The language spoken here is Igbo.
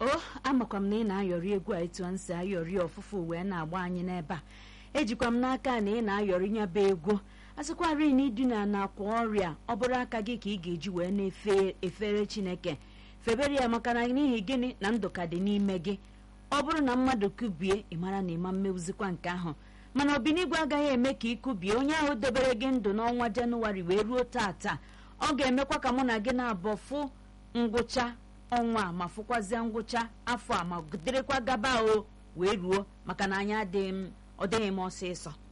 o amakwa m na ị na-ayọrị egwu a etu a si ayọrị ọfụfụ wee na-agba anyị n'ebe a ejikwa m n'aka na ị na-ayọrị nya bụ egwu asịkwarị na idina na akwa ọrịa ọ bụrụ aka gị ka ị ga-eji wee na-efe efere chineke febere ya maka na n'ihi gịnị na ndụ ka dị n'ime gị ọ bụrụ na mmadụ kubie ị mara na ịma mmewuzikwa nke ahụ mana obinigwe agaghị eme ka ị kubie onye ahụ dobere gị ndụ n'ọnwa jenụwarị wee ruo tata ọ ga-emekwa ka mụ na gị na-abụ fụ ngwụcha ọnwa a ma fụkwazie ngwụcha afọ a ma dịrịkwa gaba o wee ruo maka na anyị adịghị m ọ dịghị m ọsịsọ